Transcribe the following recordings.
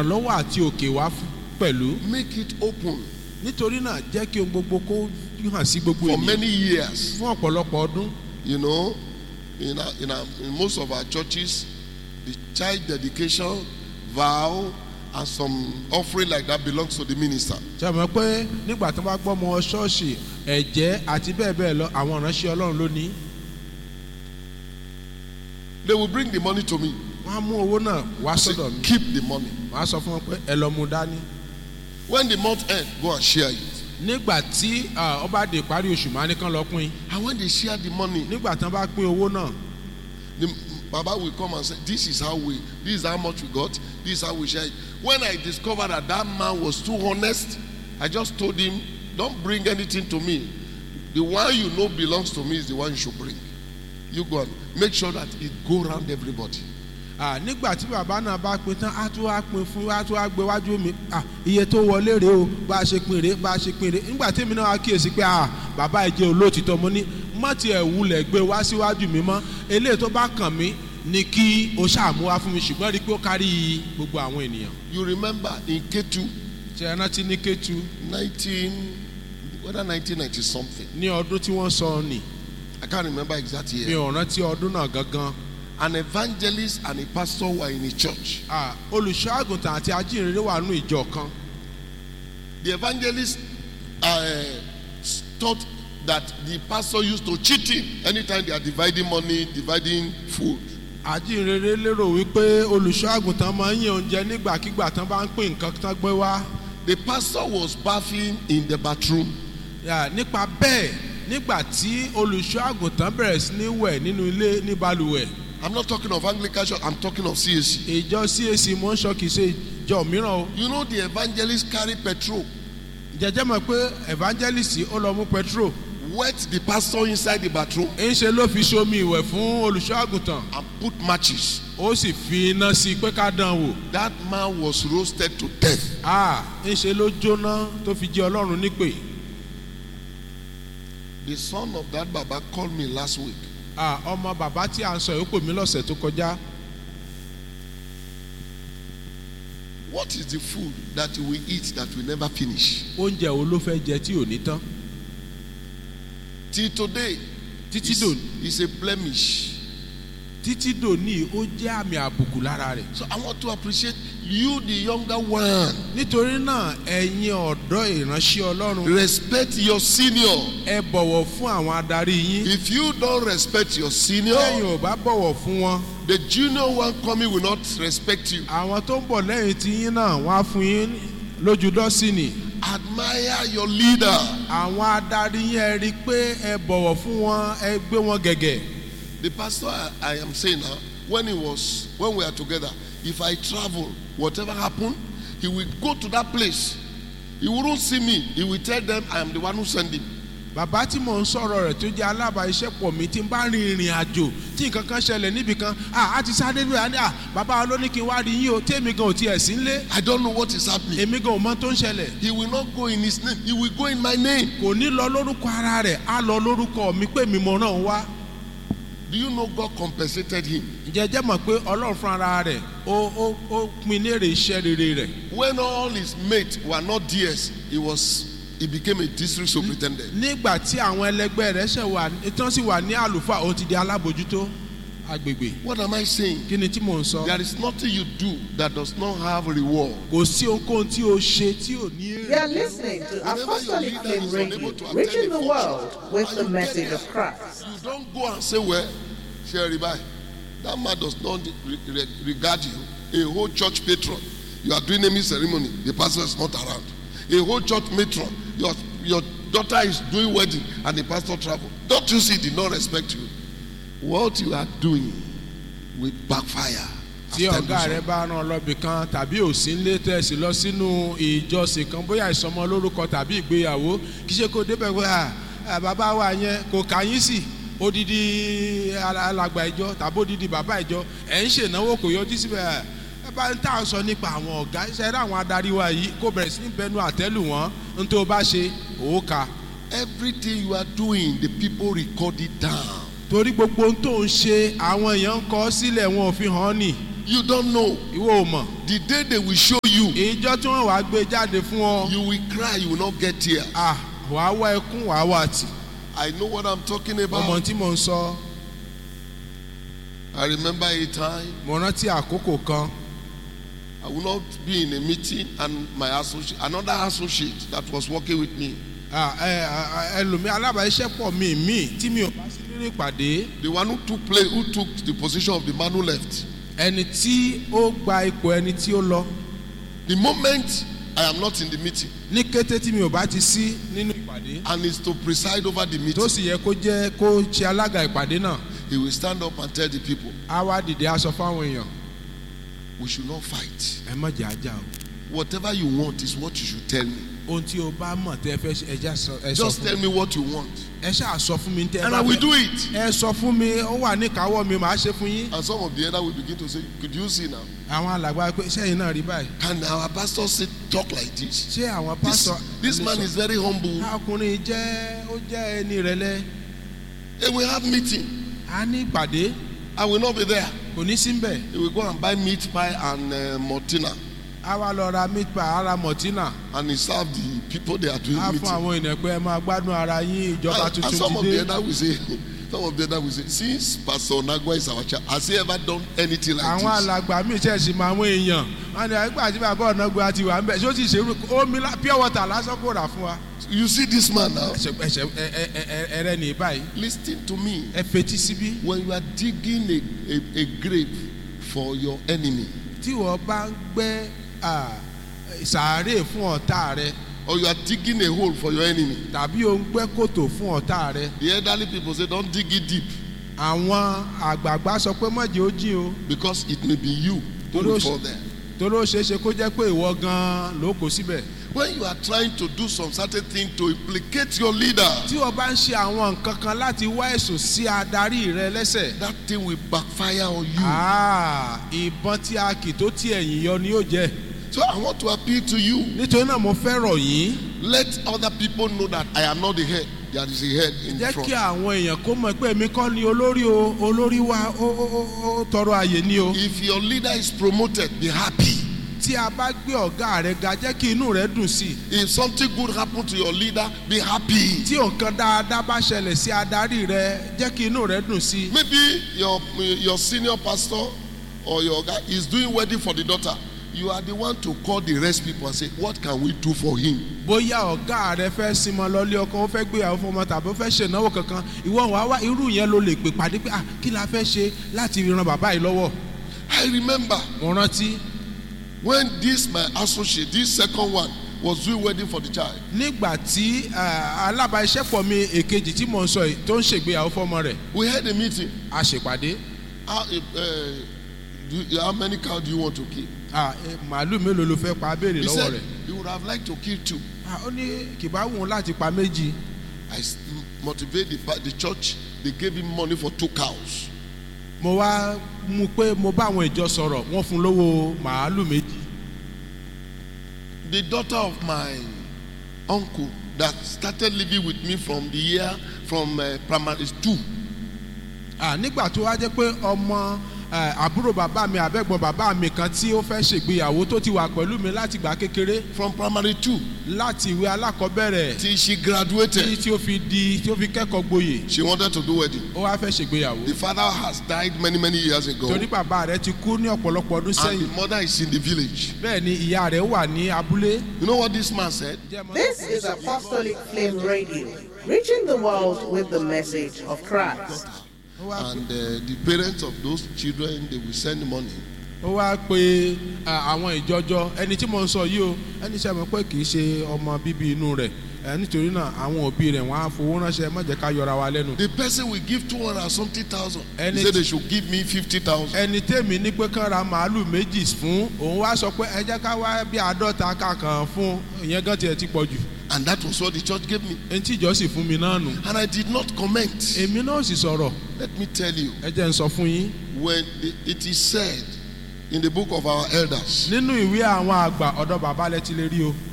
ìrànlọ́wọ́ àti òkè wá fún- pẹ̀lú Make it open nítorí náà jẹ́ kí ohun gbogbo kó hàn sí gbogbo for ènìyàn many years. fún ọ̀pọ̀lọpọ̀ ọdún You know, in, our, in, our, in most of our churches, the child dedication, vow, and some offering like that belongs to the minister. ṣe mọ̀ pé nígbà tó bá gbọ́ ọmọ ṣọ́ọ̀ṣì ẹ̀jẹ̀ àti bẹ́ẹ̀ bẹ́ẹ̀ lọ àwọn ìránṣẹ́ ọlọ́run ló ní They will bring the money to me. wọ́n á mú owó náà wá Say, sọ́dọ̀ mi keep the money. wọ́n á sọ fún wọn pé ẹ lọ mú dání When the month ends, go and share it. nígbà tí ah, ó bá dé ìparí oṣù máa ní kán lọ pín And when they share the money, nígbà tí wọ́n bá pín owó náà the Baba will come and say, This is how we, this is how much we got, this is how we share it. When I discovered that that man was too honest, I just told him, Don't bring anything to me. The one you know belongs to me is the one you should bring. You go and make sure that it go around everybody. Ah, nígbà tí bàbá náà bá pín tán á tún wá pín fún á tún wá gbé wájú mi Ah, iye tó wọlé rèé o bá a ṣe pín rèé bá a ṣe pín rèé nígbà tí èmi náà wá kíyèsí pé ah, bàbá ẹ jẹ́ olóòtítọ́ mo ní má tiẹ̀ wulẹ̀ gbé wá síwájú mi mọ́ eléyìí tó bá kàn mí ni kí o ṣàmú wá fún mi ṣùgbọ́n rí i pé ó kárí gbogbo àwọn ènìyàn You remember in K2, ṣe é rántí ní Kétu 19, whether 1990 something, ní ọdún tí wọ́n sọ nì I can't remember exact mi year. ò rántí ọdún náà gangan An evangelist and a pastor were in a church. Ah, olùṣọ́ àgùntàn àti ajínrere wà nù ìjọ kan The evangelist uh, thought that the pastor used to cheat him anytime they are dividing money, dividing food. ajínrere lérò wípé olùṣọ́ àgùntàn máa ń yàn oúnjẹ nígbàkigbà tán bá ń pín nǹkan tán gbé wá The pastor was bathing in the bathroom. Yà, nípa bẹ́ẹ̀ nígbà tí olùṣọ́ àgùntàn bẹ̀rẹ̀ sí ní wẹ̀ nínú ilé ní balùwẹ̀ I'm not talking of Anglican church, I'm talking of CAC. ìjọ CAC mọ́ ń sọ kìí ṣe ìjọ mìíràn o You know, the evangelist carried petrol, jẹjẹ mọ̀ pé evangelist ó lọ mú petrol wet the pastor inside the bathroom, ń ṣe ló fi ṣomi ìwẹ̀ fún olùṣọ́ àgùntàn and put matches. ó sì fi iná sí i pé ká dán wò That man was roasted to death. Ah, ń ṣe ló jóná tó fi jẹ́ ọlọ́run nípè The son of that Baba called me last week. Ah, ọmọ bàbá tí à ń sọ yìí ó pè mí lọ́sẹ̀ tó kọjá What is the food that you will eat that will never finish? oúnjẹ wo ló fẹ́ jẹ tí ò ní tán Till today, títí it's, dò it's a blemish. títí dòní ó jẹ́ àmì àbùkù lára rẹ̀ So I want to appreciate you, the younger one. nítorí náà ẹ̀yin ọ̀dọ́ ìránṣẹ́ ọlọ́run Respect your senior. ẹ bọ̀wọ̀ fún àwọn adarí yín If you don't respect your senior, lẹ́yìn ò bá bọ̀wọ̀ fún wọn the junior one coming will not respect you. àwọn tó ń bọ̀ lẹ́yìn tí yín náà wọ́n á fún yín lójú dọ́sìnì Admire your leader. àwọn adarí yín ẹ rí i pé ẹ bọ̀wọ̀ fún wọn ẹ gbé wọn gẹ̀gẹ̀ The pastor I, I am saying now, when he was when we are together, if I travel, whatever happen, he will go to that place. He wouldn't see me. He will tell them I am the one who sent him. bàbá tí mò ń sọ̀rọ̀ rẹ̀ tó jẹ́ alábàáṣepọ̀ mi tí ń bá rin ìrìn àjò tí nǹkan kan ṣẹlẹ̀ níbi kan à á ti sáré lóya ní à bàbá wa ló ní kí n wá rí yín o tèmi gan ò tiẹ̀ sí nlé I don't know what is happening. èmi gan ò mọ tó ń ṣẹlẹ̀ He will not go in his name. He will go in my name. kò ní lọ lórúkọ ara rẹ̀ á lọ lórúkọ mi pé mi mọ̀ náà wá Do you know God compensated him? ǹjẹ́ jẹ́ mọ̀ pé ọlọ́run fún ara rẹ̀ ó ó ó pin ní èrè iṣẹ́ rere rẹ̀ When all his mates were not DS, he was he became a district superintendent. nígbà tí àwọn ẹlẹgbẹ́ rẹ̀ ṣẹ̀ wà tán sì wà ní àlùfáà ó ti di alábòjútó agbègbè What am I saying? kí ni tí mò ń sọ There is nothing you do that does not have reward. kò sí ohunkóhun tí o ṣe tí ò ní èrè. You are listening to Apostolic Flame Radio, reaching the world with the message of Christ. You don't go and say, Well, Sherry, bye. That man does not re- re- regard you. A whole church patron. You are doing naming ceremony. The pastor is not around. A whole church matron. Your, your daughter is doing wedding and the pastor travel. Don't you see, he did not respect you. What you are doing will backfire. as tí time ọ̀gá goes rẹ on. bá rán ọ lọ́bì kan tàbí òsín lé tẹ̀sí lọ sínú ìjọsìn kan bóyá ìsọmọ lórúkọ tàbí ìgbéyàwó kì í ṣe kó débẹ̀ pé à à, bàbá wa yẹn kò kà yín sí odidi ala- alàgbà ìjọ tàbí odidi bàbá ìjọ ẹ̀ ń ṣènáwó kò yọjú síbẹ̀ à, ẹ bá ń tà ń sọ nípa àwọn ọ̀gá iṣẹ́ rẹ̀ àwọn adarí wa yìí kó bẹ̀rẹ̀ sí ní bẹnu àtẹ́lù wọn ń tó bá ṣe òóka Everything you are doing, the people record it down. torí gbogbo ohun tó ń ṣe àwọn èèyàn ń kọ sílẹ̀ wọn ò fi hàn án nì You don't know. ìwọ ò mọ̀ The day they will show you ìjọ tí wọ́n wàá gbé jáde fún ọ you will cry, you will not get tears. ah, wàá wá ẹkún wàá wà tì I know what I'm talking ọmọ about. tí mò ń sọ I remember a time mo rántí àkókò kan I will not be in a meeting and my associate, another associate that was working with me, ah, ẹ, ẹ, ẹlòmí alábàáṣiṣẹ́pọ̀ mi mi tí mi ò bá sí nínú ìpàdé the one who took place, who took the position of the man who left. ẹni tí ó gba ipò ẹni tí ó lọ The moment I am not in the meeting ní kété tí mi ò bá ti sí nínú ìpàdé and is to preside over the tó meeting, sì yẹ kó jẹ́ kó ṣe alága ìpàdé náà he will stand up and tell the people, á wá dìde aṣọ fáwọn èèyàn we should not fight. ẹ má jẹ́ ajá o Whatever you want is what you should tell me. ohun tí o bá mọ̀ tẹ́ ẹ fẹ́ ṣe ẹja sọ ẹ sọ Just fún tell mi me what you want. ẹ ṣáà sọ fún mi tẹ́ ẹ And bá I will fẹ́ do it. ẹ sọ fún mi ó wà ní ìkáwọ́ mi màá ṣe fún yín And some of the other will begin to say, Could you see now? àwọn alàgbà pé sẹ́yìn náà rí báyìí Can our pastor sit talk like this? ṣé àwọn This, pásọ this man is very humble. ọkùnrin jẹ́ ó jẹ́ ẹni rẹ̀lẹ́ They will have meeting. a ní ìpàdé I will not be there. kò ní sí mbẹ̀ He will go and buy meat pie and uh, Martina. a wá lọ ra meat pie ara mọ̀tínà And he serve the people they are doing a fún meeting. àwọn ènìyàn pé ẹ máa gbádùn ara yín ìjọba And, and tuntun some of ti the dé other will say, some of the other will say, since Pastor Nagwa is our child, has he ever done anything like àwọn this? alàgbà míì ṣẹ̀ṣì máa mú èèyàn wọn ni àgbà tí bàbá ọ̀nàgbà ti wà ń bẹ̀ ṣé ó sì ṣerú omi lá- pure water lásán kò rà fún wa. You see this man now. ẹsẹ̀ ẹsẹ̀ ẹ ẹ ẹ ẹrẹ ní báyìí Listen to me. ẹ fetí síbí When you are digging a, a, a grave for your enemy, tí wọ́n bá ń gbẹ́ à, sàárè fún ọ̀tá rẹ or you are digging a hole for your enemy, tàbí o ń gbẹ́ kòtò fún ọ̀tá rẹ the elderly people say, don't dig it deep àwọn àgbààgbà sọ pé mọ̀jẹ̀ ó jìn o because it may be you who will fall there. torí ó ṣeé ṣe kó jẹ́ pé ìwọ gan-an ló kó síbẹ̀ When you are trying to do some certain thing to implicate your leader, tí wọ́n bá ń ṣe àwọn nǹkan kan láti wá ẹ̀sùn sí adarí rẹ lẹ́sẹ̀ that thing will backfire on you. Ah, ìbọn tí a kì tó tí ẹ̀yìn yọ ni yóò jẹ́ So I want to appeal to you. nítorí náà mo fẹ́ rọ̀ yín Let other people know that I am not the head. There is a head in jẹ́ front. kí àwọn èèyàn kó mọ̀ pé èmi kọ́ ni olórí o olórí wa ó ó ó ó tọrọ àyè ni o If your leader is promoted, be happy. tí a bá gbé ọ̀gá rẹ ga jẹ́ kí inú rẹ dùn sí i If something good happen to your leader, be happy. tí nǹkan dáadáa bá ṣẹlẹ̀ sí adarí rẹ jẹ́ kí inú rẹ dùn sí i Maybe your your senior pastor or your guy is doing wedding for the daughter. You are the one to call the rest people and say, What can we do for him? bóyá ọ̀gá rẹ fẹ́ sinmi lọ́lé ọkọ ó fẹ́ gbéyàwó fún ọmọ tàbí ó fẹ́ ṣe ìnáwó kankan ìwọ wàá wá irú yẹn ló lè pè pàdé pé ah kí la fẹ́ ṣe láti ran bàbá yìí lọ́wọ́ I remember mo rántí when this my associate, this second one, was doing wedding for the child. nígbà tí eh, alábàáṣepọ̀ mi èkejì tí mò ń sọ yìí tó ń ṣègbéyàwó fọ́mọ rẹ̀ We had a meeting. a ṣèpàdé How, uh, do, how many cows do you want to kill? ah, eh, màálù mélòó ló fẹ́ pa á béèrè He lọ́wọ́ said rẹ̀ he would have liked to kill two. Ah, ó ní kìbá wù ú láti pa méjì I s- motivate the, pa- the church. They gave him money for two cows. mo wá mú pé mo bá àwọn ìjọ sọ̀rọ̀ wọ́n fún lówó màálù méjì The daughter of my uncle that started living with me from the year from uh, primary two. Ah, nígbà tó wá jẹ́ pé ọmọ eh, àbúrò bàbá mi àbẹ̀gbọ́n bàbá mi kan tí ó fẹ́ ṣègbéyàwó tó ti wà pẹ̀lú mi láti gbà kékeré From primary two láti ìwé alákọ̀ọ́bẹ̀rẹ̀ till she tí graduated, tí ó fi di tí ó fi kẹ́kọ̀ọ́ gboyè she wanted to do wedding. ó wá fẹ́ ṣègbéyàwó The father has died many many years ago, torí bàbá rẹ̀ ti kú ní ọ̀pọ̀lọpọ̀ ọdún and sẹ́yìn the mother is in the village. bẹ́ẹ̀ ni ìyá rẹ̀ wà ní abúlé. You know what this man said? This is Apostolic Flame Radio, reaching the world with the message of Christ. And uh, the parents of those children they will send money. ó wá pe à, àwọn ìjọjọ ẹni tí mo ń sọ yìí o ẹni ṣe mọ̀ pé kì í ṣe ọmọ bíbí inú rẹ̀ ẹ nítorí náà àwọn òbí rẹ̀ wọ́n á fowó ránṣẹ́ má jẹ́ ká yọra wa lẹ́nu. The person will give two hundred and something thousand. He And said it- they should give me fifty thousand. ẹni tèmi ní pé kán ra màálù méjì fún òun wá sọ pé ẹ jẹ́ ká wá bí àádọ́ta kàkàn fún ìyẹn gan tiẹ̀ ti pọ̀ jù And that was what the church gave me. ẹni tí ìjọ sì fún mi náà nù. And I did not comment. èmi náà sì sọ̀rọ̀ Let me tell you, ẹ jẹ́ n sọ fún yín when the, it is said in the book of our elders, nínú ìwé àwọn àgbà ọ̀dọ̀ bàbá lẹ ti lè rí o.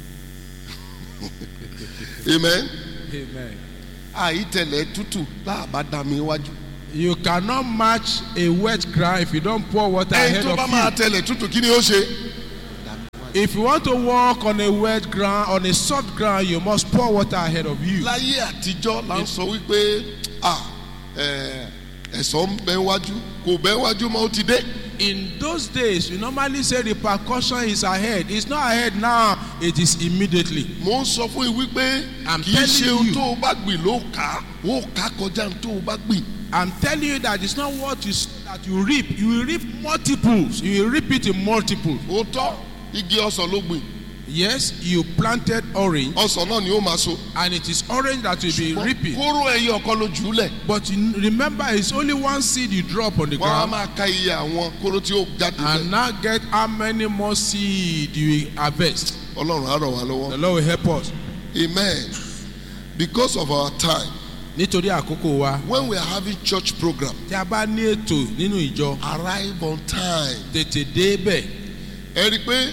Amen. Amen. Àìtẹ̀lẹ̀ tútù láàbá dá mi wájú. You cannot match a wet ground if you don't pour water Ẹyin ahead tó bá of máa you. tẹ̀lẹ̀ tútù kí ni ó ṣe? If you want to walk on a wet ground, on a soft ground, you must pour water ahead of you. láyé àtijọ́ la ń sọ wípé ah ẹ ẹ̀sọ́ ń bẹ wájú kò bẹ wájú mọ́ ó ti dé. In those days, we normally say the percussion is ahead. It's not ahead now, it is immediately. mo ń sọ fún yín wípé I'm kì í ṣe telling ohun you. tó o bá gbìn ló kà á ó kà á kọjá ohun tó o bá gbìn. I'm telling you that it's not what you sow that you reap. You will reap multiples. You will reap it in multiples. òótọ́ igi ọsàn ló gbìn Yes, you planted orange, ọsàn náà ni ó máa so. and it is orange that will be reaping. kóró ẹyẹ ọkọ lójú lẹ̀ But you remember, it's only one seed you drop on the wọ́n á ground, máa ka iye àwọn kóró tí ó jáde and lẹ̀. now get how many more seed you will harvest. ọlọ́run á ràn wá The lọ́wọ́. Lord will help us. amen because of our time Nítorí àkókò wa, when we are having church program tí a bá ní ètò nínú ìjọ, arrive on time. tètè débẹ̀. ẹ rí i pé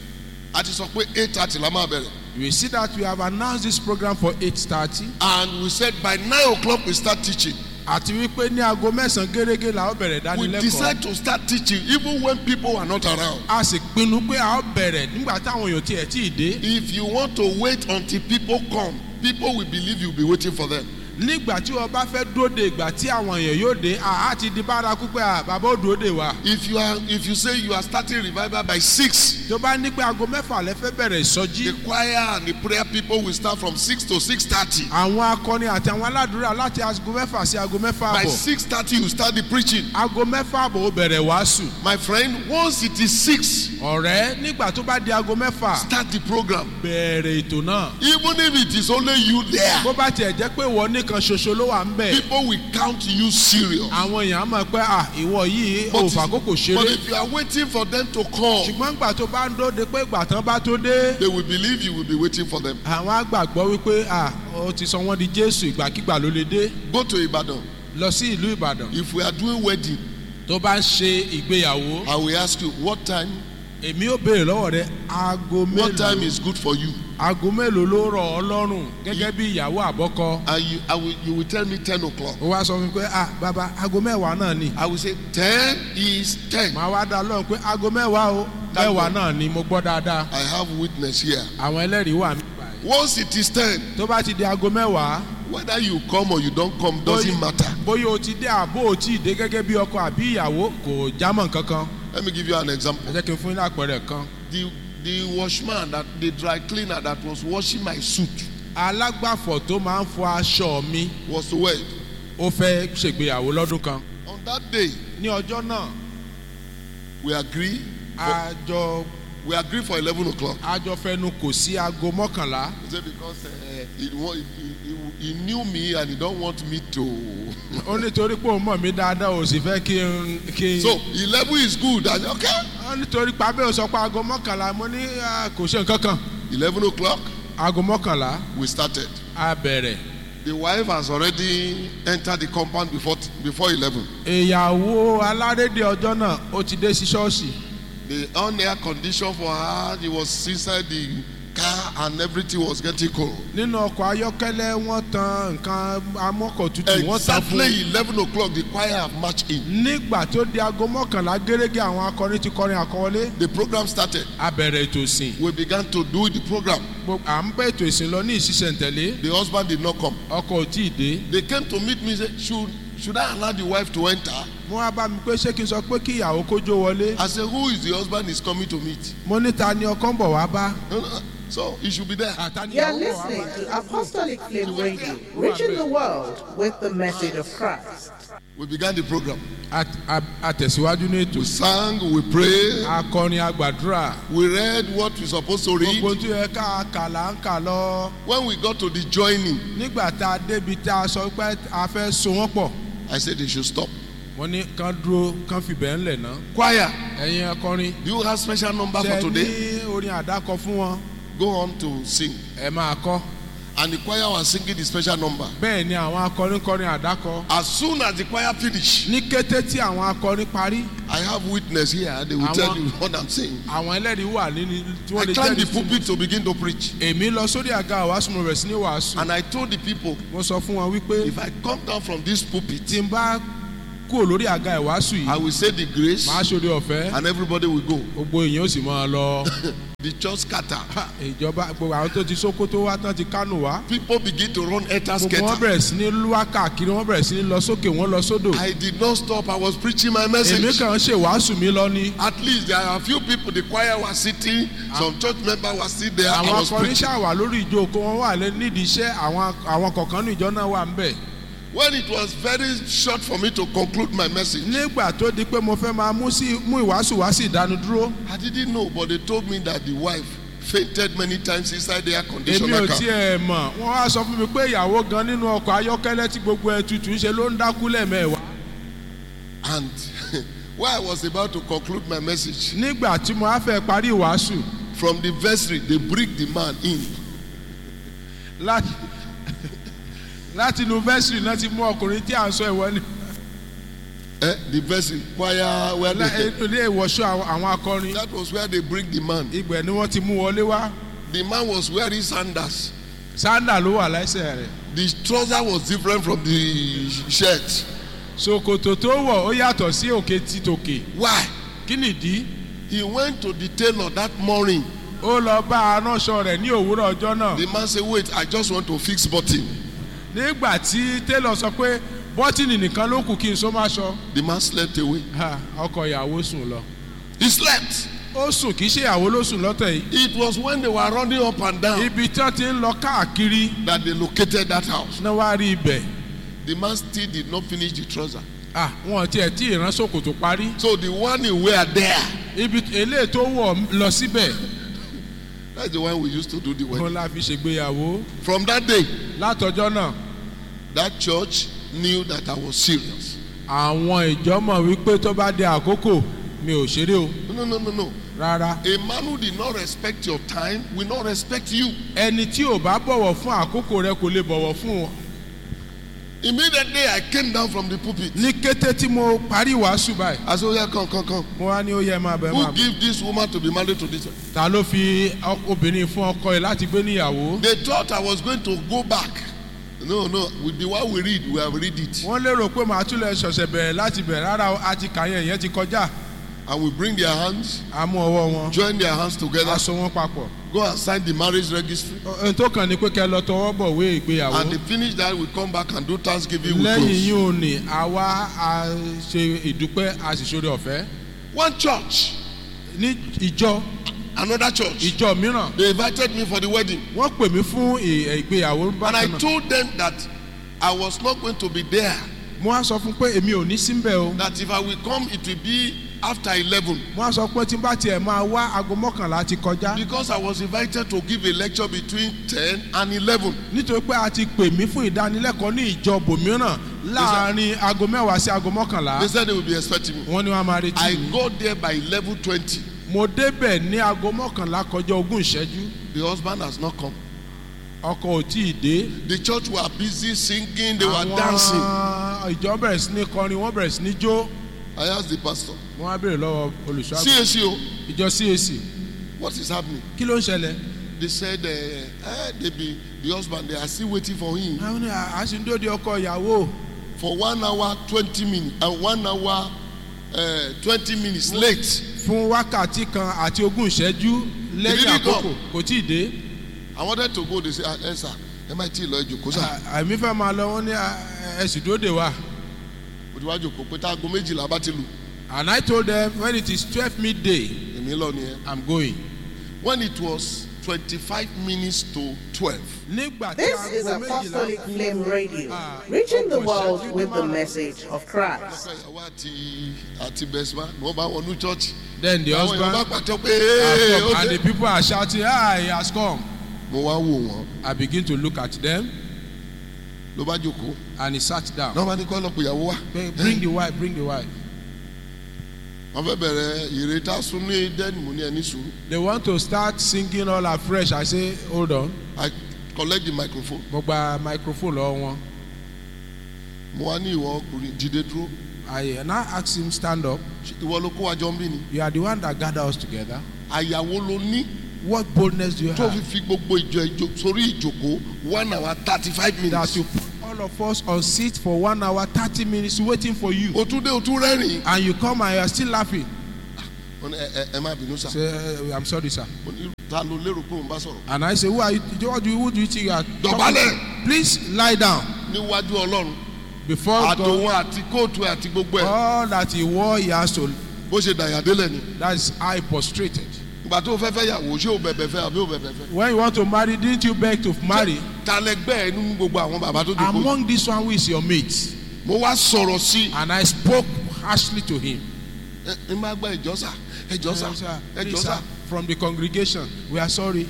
a ti sọ pé eight thirty la máa bẹ̀rẹ̀ You will see that we have announced this program for 8.30. and we said by nine o'clock we start teaching. Àti wípé ní aago mẹ́sàn-án gẹ́gẹ́ la ó bẹ̀rẹ̀ we dánilẹ́kọ̀ọ́. decide to start teaching even when people are not around. a sì pinnu pé a ó bẹ̀rẹ̀ nígbà táwọn èèyàn tiẹ̀ tí ì dé. if you want to wait until people come people will believe you be waiting for them. nígbà tí wọ́n bá fẹ́ dúró de ìgbà tí àwọn èèyàn yóò dé a á ti di bárakú pé à, bàbá ó dúró de wa. if you are if you say you are starting revival by six tó bá ní pé aago mẹ́fà lẹ fẹ́ bẹ̀rẹ̀ the ìsọjí. choir and the prayer people will start from six to six thirty. àwọn akọni àti àwọn aládùúrà láti aago mẹ́fà sí aago mẹ́fà by àbọ̀. six thirty you start the preaching. aago mẹ́fà àbọ̀ ó bẹ̀rẹ̀ wàásù. my friend once it is six ọ̀rẹ́ nígbà tó bá di aago mẹ́fà start the program. bẹ̀rẹ̀ ètò náà. even if it is only you there. bó bá tiẹ̀ jẹ́ pé ìwọ nìkan ṣoṣo ló wà ń bẹ̀. people will count you serious. àwọn èèyàn á mọ̀ pé à ìwọ yìí ò fàkókò but ṣeré. if you are waiting for them to come ṣùgbọ́n gbà tó bá ń dóde pé ìgbà tán bá tó dé. they will believe you will be waiting for them. àwọn àgbàgbọ́ wípé à ó ti sọ wọ́n di jésù ìgbàkigbà ló lè dé go to ibadan lọ sí ìlú ìbàdàn if we are doing wedding tó bá ń ṣe ìgbéyàwó i will ask you what time èmi ó béèrè lọ́wọ́ rẹ aago what time mélòó is good for you aago mélòó ló rọ̀ ọ́ lọ́rùn gẹ́gẹ́ bí ìyàwó àbọ́kọ and you i will you will tell me ten o'clock ó wá sọ fún mi pé à bàbá aago mẹ́wàá náà ni i will say ten is ten màá wá dá lọ́rùn pé aago mẹ́wàá o mẹ́wàá náà ni mo gbọ́ dáadáa i have witness here àwọn ẹlẹ́rìí wà mí báyìí once it is ten tó bá ti di aago mẹ́wàá whether you come or you don come doesn't matter bóyá o ti dé àbó o ti dé gẹ́gẹ́ bí ọkọ àbí ìyàwó kò jámọ́ kankan let me give you an example ẹ jẹ́ kí n fún yín lápẹẹrẹ kan the the washman that the dry cleaner that was washing my suit alágbàfọ̀ tó máa ń fọ aṣọ mi was wed ó fẹ́ ṣègbéyàwó lọ́dún kan on that day ní ọjọ́ náà we agree for, àjọ we agree for eleven o'clock àjọ fẹnu kò sí aago mọ́kànlá he say because uh, he, wa- he, he, he knew me and he don't want me to ó nítorí pé òun mọ̀ mí dáadáa ò sì fẹ́ kí n kí n so eleven is good and okay ó nítorí pàbẹ́ ò sọ pé aago mọ́kànlá mo ní ah, kò ṣe nǹkan kan eleven o'clock aago mọ́kànlá we started a bẹ̀rẹ̀ the wife has already entered the compound before before eleven ìyàwó alárédè ọjọ́ náà ó ti dé sí ṣọ́ọ̀ṣì the on-air condition for her he was inside the car and everything was getting cold nínú ọkọ̀ ayọ́kẹ́lẹ́ wọ́n tan nǹkan amọ́kọ̀tutù wọ́n tan fún exactly eleven o'clock the choir have marched in nígbà tó di aago mọ́kànlá gẹ́gẹ́ àwọn akọrin ti kọrin àkọwọlé the program started a bẹ̀rẹ̀ ètò ìsìn we began to do the program Gbogbo- à ń bẹ́ ètò ìsìn lọ ní ìṣiṣẹ́ntẹ̀lé the husband did not come ọkọ̀ ò tí ì dé they came to meet me say should should I allow the wife to enter mo wá bá mi pé ṣé kí n sọ pé kí ìyàwó kó jó wọlé I say who is the husband is coming to meet mo ní ta ni ọkọ ń bọ̀ wá bá. No, no, so he should be there àta ni You are ìyàwó ń bọ̀ wá listening bá. to Apostolic Flame Radio, reaching the world with the message of Christ. we began the program A- a- a tẹ̀síwájú ní ètò we sang we prayed akọrin agbàdúrà we read what we supposed to read gbogbo tí ó yẹ ká kà là ń kà lọ when we got to the joining nígbà tá a débi tá a sọ pé a fẹ́ so wọ́n pọ̀ I said they should stop wọ́n ní kán dúró kán fìbẹ́ ńlẹ̀ ná choir ẹ̀yin akọrin do you have special number ṣe for ní today orin àdákọ fún wọn go on to sing ẹ máa kọ́ and the choir was singing the special number bẹ́ẹ̀ ni àwọn akọrin kọrin àdákọ as soon as the choir finish ní kété tí àwọn akọrin parí I have witness here they will Àwọn- tell you what I'm saying àwọn ẹlẹ́rìí wà nínú tí I wọ́n lè climbed the jẹ́rìí fún mi. pulpit to begin to preach èmi lọ sórí àga ìwàásù mo bẹ̀rẹ̀ sí ní wàásù and I told the people mo sọ fún wọn wípé if I come down from this pulpit tí n bá kúrò lórí àga ìwàásù I yìí will say the grace màá ṣoore ọ̀fẹ́ and everybody will go gbogbo èèyàn ó sì máa lọ the church scatter. Ha, ìjọba gbogbo àwọn tó ti Sókótó wá tán ti Kánò wá People begin to run enter gbogbo wọn scatter. bẹ̀rẹ̀ sí ní lúwá káàkiri wọn bẹ̀rẹ̀ sí ní lọ sókè wọn lọ sódò I did not stop. I was preaching my èmi message. kàn ń ṣe wàásù mi lọ ni At least there are a few people. The choir was sitting. Some church member was sitting there. I àwọn was akọrin preaching. ṣàwà lórí ìjókòó wọn wà lẹ nídìí iṣẹ́ àwọn àwọn kọ̀ọ̀kan ní ìjọ náà wà ń bẹ̀ When it was very short for me to conclude my message, nígbà tó di pé mo fẹ́ máa mú sí mú ìwàásù wá sí ìdánudúró I didn't know, but they told me that the wife fainted many times inside the air èmi ò conditioner car. tiẹ̀ mọ̀ wọ́n wá sọ fún mi pé ìyàwó gan nínú ọkọ̀ ayọ́kẹ́lẹ́ tí gbogbo ẹ̀ tutù ń ṣe ló ń dákú lẹ́ẹ̀mẹ́wàá And while I was about to conclude my message, nígbà tí mo á fẹ́ parí ìwàásù from the vestry, they bring the man in. láti láti inú vẹ́sìrì náà ti mú ọkùnrin tí à ń sọ ìwọ ni Eh, the vestry, choir, where lá- they, ilé ìwọ̀ṣọ́ àwọn- àwọn akọrin that was where they bring the man. ibẹ̀ ni wọ́n ti mú wọlé wá The man was wearing sandals. sándà ló wà lẹ́sẹ̀ rẹ̀ The trouser was different from the shirt. ṣòkòtò tó wọ̀ ó yàtọ̀ sí òkè ti tòkè Why? kí nìdí He went to the tailor that morning. ó lọ bá aránṣọ rẹ̀ ní òwúrọ̀ ọjọ́ náà The man said, Wait, I just want to fix button. nígbà tí télọ̀ sọ pé bọ́tìnì nìkan ló kù kí n so má ṣọ The man slept away. Ha, ọkọ ìyàwó sùn lọ He slept. ó sùn kì í ṣe ìyàwó ló sùn lọ́tẹ̀ yìí It was when they were running up and down ibi tí wọ́n ti ń lọ káàkiri that they located that house. náà wá rí ibẹ̀ The man still did not finish the trouser. Ah, wọn tiẹ̀ tí ìran ṣòkòtò parí So the one he wear there, ibi eléyìí tó wọ̀ lọ síbẹ̀ that's the one we used to do the wọn wedding. la fi ṣègbéyàwó From that day, látọjọ́ náà that church knew that I was serious. àwọn ìjọ mọ̀ wípé tó bá di àkókò mi ò ṣeré o No, no, no, no. rárá A man who did not respect your time will not respect you. ẹni tí ò bá bọ̀wọ̀ fún àkókò rẹ kò lè bọ̀wọ̀ fún wọn. Immediately I came down from the pulpit. ní kété tí mo parí wàásù báyìí I said, oh, yeah, come, come, come. mo wá ní ó yẹ máa bẹ máa Who bẹ give this woman to be married to this? ta ló fi ọ- obìnrin fún ọkọ ẹ láti gbé níyàwó They thought I was going to go back. No, no. With the one we read, we have read it. wọ́n lérò pé màá tún lè ṣọ̀ṣẹ̀ bẹ̀rẹ̀ láti bẹ̀rẹ̀ rárá o, a ti kà yẹn ìyẹn ti kọjá And we bring their hands, a mú ọwọ́ wọn join their hands together, a so wọn papọ̀ go and sign the marriage registry. ohun tó kàn ní pé kẹ́ lọ tọwọ́ bọ̀ wé ìgbéyàwó And they finish that, we come back and do Thanksgiving. We lẹ́yìn close. yín ò ní àwa a ṣe ìdúpẹ́ a sì ṣoore ọ̀fẹ́ One church, ní ìjọ another church. ìjọ mìíràn They invited me for the wedding. wọ́n pè mí fún ì- ìgbéyàwó And I bákan náà told them that I was not going to be there. mo wá sọ fún pé èmi ò ní síbẹ̀ o That if I will come, it will be after 11. mo wá sọ pé tí n bá tiẹ̀ máa wá aago mọ́kànlá ti kọjá Because I was invited to give a lecture between 10 and 11. nítorí pé a ti pè mí fún ìdánilẹ́kọ̀ọ́ ní ìjọ bòmíràn láàrin aago mẹ́wàá sí aago mọ́kànlá They said they will be expecting me. wọ́n ní wọ́n á máa retí I mi. got there by 11.20. mo débẹ̀ ní aago mọ́kànlá kọjá ogún ìṣẹ́jú The husband has not come. ọkọ̀ ò tí ì dé. The church were busy singing, they were dancing. ìjọ bẹ̀rẹ̀ sí ní kọrin wọ́n bẹ̀rẹ̀ sí ní jó I asked the pastor, wọ́n á béèrè lọ́wọ́ olùṣọ́ àgbà CSO, ìjọ CAC what is happening? kí ló ń ṣẹlẹ̀. They said, uh, eh, they be, the husband, they are still waiting for him àwọn ní à- à sì ń dóde ọkọ ìyàwó for one hour, 20 minutes, and one hour, uh, 20 minutes late. fún wákàtí kan àti ogún ìṣẹ́jú lẹ́yìn didn't àkókò come. kò tí ì dé. I wanted to go, they said, ah, eh, sir, MIT lọ ìjòkó sá. À- àmì fẹ́ máa lọ wọ́n ní à, ẹ sì dóde wa. Mo ti wá jòkó pé tá aago méjìlá bá ti lù, and I told them when it is twelve midday èmi lọ nìyẹn. I'm going. When it was 25 minutes to 12, nígbà tí This is aago Apostolic méjìlá Flame Radio, reaching the world with the message of Christ. ìyàwó àti àti bẹ̀sùmá ni wọ́n bá wọnú chọ́ọ̀chì. then the Àwọn èèyàn bá husband pàtó pé has "Hey, come ó and dé." the people are shouting ah he has come. Mo wá wò wọ́n I begin to look at them ló bá jòkó. and he sat down. Náà wọ́n ní kọ́ lọ pé ìyàwó wá. Bring- bring the wife bring the wife. Wọ́n fẹ́ bẹ̀rẹ̀ ìrètá sún ní dẹ́nu mo ní ẹni sùúrù. they want to start singing all afresh I say hold on I collect the microphone. mo gba microphone lọ́wọ́ wọn. Mo wá ní ìwọ ọkùnrin jíde dúró. I now ask him stand up Ṣé Ìwọ ló kó wa jọ ń bí ni. you are the one that gather us together Àyàwó ló ní what boldness do you tó fi have fi gbogbo ìjọ ìjọ sórí ìjòkó one hour thirty five that minutes. you put all of us on seat for one hour thirty minutes waiting for you O tún dé o tún rẹ́rìn. and you come and you are still laughing Mo ní ẹ ẹ ẹ má bínú sá. say uh, I'm sorry sir Mo ní ta ló lérò pé òun bá sọ̀rọ̀ And I say, who are you? What do you, who do you think you are talking Dọ̀bálẹ̀. to? Please lie down níwájú ọlọ́run before God. àtòun àti kóòtù ẹ̀ àti gbogbo ẹ̀ All that he wore, he has to. bó ṣe dàyàdélẹ̀ ni That's how he prostrated. ìgbà tó fẹ́ fẹ́ yàwó ṣé o bẹ̀bẹ̀ fẹ́ àbí o bẹ̀bẹ̀ fẹ́. When you want to marry, didn't you beg to marry? ta lẹgbẹ́ ẹ nínú gbogbo àwọn bàbá tó dùn kó Among this one, who is your mate? mo wá sọ̀rọ̀ sí And I spoke harshly to him. i ẹ ẹ má gba ìjọsà ẹjọsà Yes, sir. Please, ẹjọsà sir, From the congregation, we are sorry.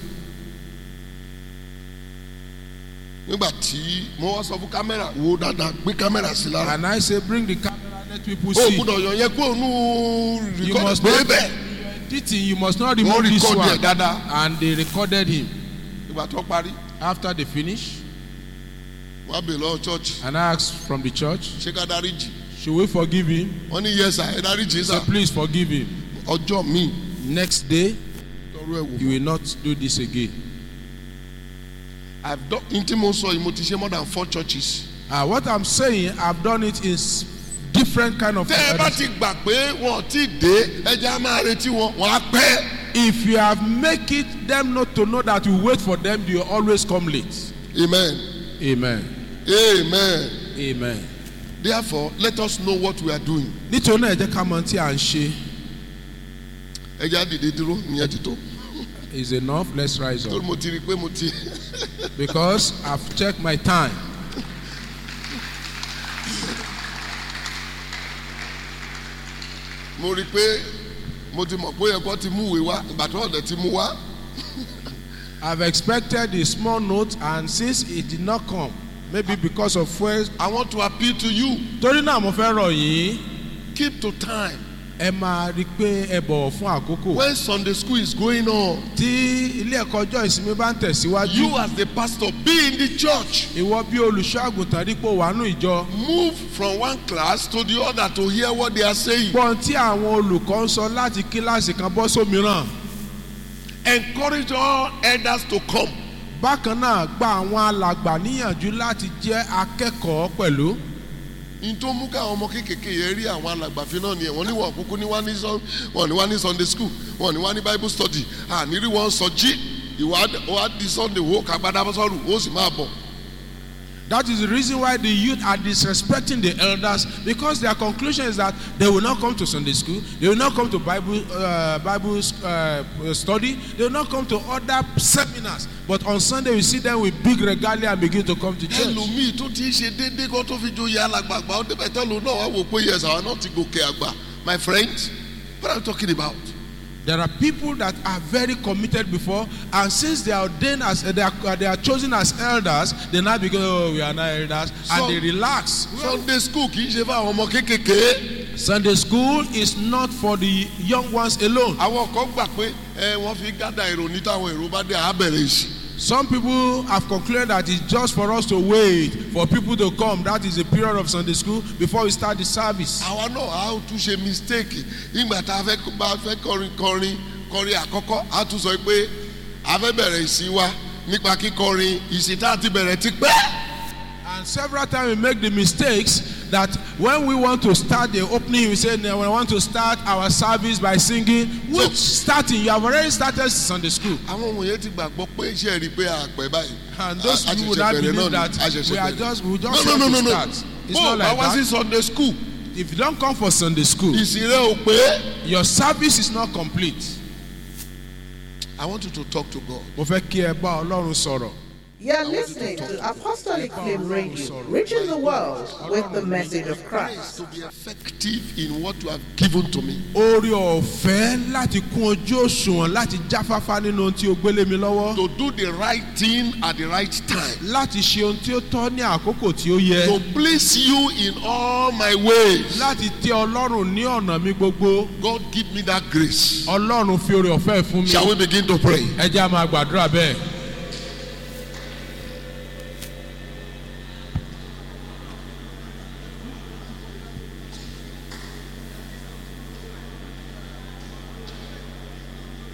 nígbà tí mo wá sọ fún kámẹ́rà wo dáadáa gbé kámẹ́rà sí lára And I say, bring the camera, let people o see. gbúdọ̀ yọ yẹn kó nù You rìkọ́dì must pé not, bẹ́ẹ̀ editing, you must not wọ́n remove this rìkọ́dì ẹ̀ one. dáadáa And they recorded him. ìgbà tó parí After they finish, wọ́n á bèèrè lọ́wọ́ church and I asked from the church, ṣé ká dáríjì should we forgive him? wọ́n ní yẹ́sà ẹ dáríjì So sà please forgive him. ọjọ́ míì Next day, tọrọ ẹ̀ wò you will not do this again. I've done n tí mo sọ yìí mo ti ṣe more than four churches. Uh, what I'm saying, I've done it in s- different kind of. tẹ́ ẹ bá ti gbà pé wọn ò tí ì dé ẹja á máa retí wọn wọn á pẹ́. If you have make it them not to know that you wait for them, you always come late. amen Amen. amen Amen. therefore let us know what we are doing. Nítorí náà ẹ jẹ́ ká mọ tí à ń ṣe ẹja dìde dúró ìyẹn ti tó is enough let's rise torí up mo ti rí i pé mo ti because I've checked my time. mo rí i pé mo ti mọ̀ pé ẹ̀kọ́ ti mú ìwé wá ìgbà tó ọ̀dẹ̀ ti mú wá I've expected a small note and since it did not come maybe because of fuel. I want to appeal to you Torí náà mo fẹ́ rọ̀ yín keep to time ẹ máa rí i pé ẹ bọ̀wọ̀ fún àkókò. when Sunday school is going on Tí ilé ẹ̀kọ́ ọjọ́ ìsinmi bá ń tẹ̀síwájú. you as the pastor be in the church Ìwọ bí olùṣọ́ àgùntàn dípò wàánù ìjọ. move from one class to the other to hear what they are saying Gbọ́n tí àwọn olùkọ́ ń sọ láti kíláàsì kan bọ́ sómìíràn. encourage all elders to come Bákan náà gba àwọn alàgbà níyànjú láti jẹ́ akẹ́kọ̀ọ́ pẹ̀lú. n tó mú káwọn ọmọ kéékèèké yẹn rí àwọn alàgbàfin náà nìyẹn wọn ní wọn kúkú ní wá ní sọ wọn ní wá ní sunday school wọn ní wá ní bible study àní rí wọn sọ jí ìwà wà di sunday wo kàgbádá sọrù ó sì máa bọ. That is the reason why the youth are disrespecting the elders because their conclusion is that they will not come to Sunday school, they will not come to Bible uh, Bible uh, study, they will not come to other seminars. But on Sunday we see them with big regalia and begin to come to church. ẹlòmíì tó ti ń ṣe déédéé kó tó fi joyè alàgbàgbà ó débẹ̀ tẹ́lu náà wá wò pé yes àwọn náà ti gòkè àgbà my friend what are you talking about. There are people that are very committed before, and since they are ordained as they are, they are chosen as elders, they now begin, oh, we are not elders, So- and they relax. sunday school kì í ṣe fún àwọn ọmọ kéékèèké. Sunday school is not for the young ones alone. àwọn kan gbà pé ẹ wọ́n fi gádà èrò ní táwọn èrò bá dé àbẹ̀rẹ̀ ìsìn. Some people have concluded that it's just for us to wait for people to come. That is the period of Sunday school before we start the service. àwa náà a ó tún ṣe mistake nígbà tá a fẹ́ bá a fẹ́ kọrin kọrin kọrin àkọ́kọ́ a tún sọ pé a fẹ́ bẹ̀rẹ̀ ìsìn wa nípa kíkọrin ìsìn tá a ti bẹ̀rẹ̀ ti pẹ́. And several times we make the mistakes that when we want to start the opening, we say, no, we want to start our service by singing. Which starting? You have already started Sunday school. àwọn ohun yẹn ti gbàgbọ́ pé iṣẹ́ rí i pé àpẹ báyìí. And those A- a people ṣẹ̀ṣẹ̀ that bẹ̀rẹ̀ believe náà ni, that a ṣẹ̀ṣẹ̀ we are bẹ̀rẹ̀. just, we no just no want no to no no start. It's bó not o bá like wá sí that. sunday school If you don't come for Sunday school, ìsìn rẹ ò pé. your service is not complete. I want you to talk to God. Mo fẹ́ kí ẹ bá Ọlọ́run sọ̀rọ̀. You are listening to Apostolic Flame Radio, reaching the world with the message of Christ. to be effective in what you have given to me. Orí ọ̀fẹ́ láti kún ojú òṣùwọ̀n láti jáfáfá nínú ohun tí o gbélé mi lọ́wọ́. To do the right thing at the right time. Láti ṣe ohun tí ó tọ́ ní àkókò tí ó yẹ. To please you in all my ways. Láti tẹ́ Ọlọ́run ní ọ̀nà mi gbogbo. God give me that grace. Ọlọ́run fi orí ọ̀fẹ́ fún mi. Shall we begin to pray? Ẹ jẹ́ a máa gbàdúrà bẹ́ẹ̀.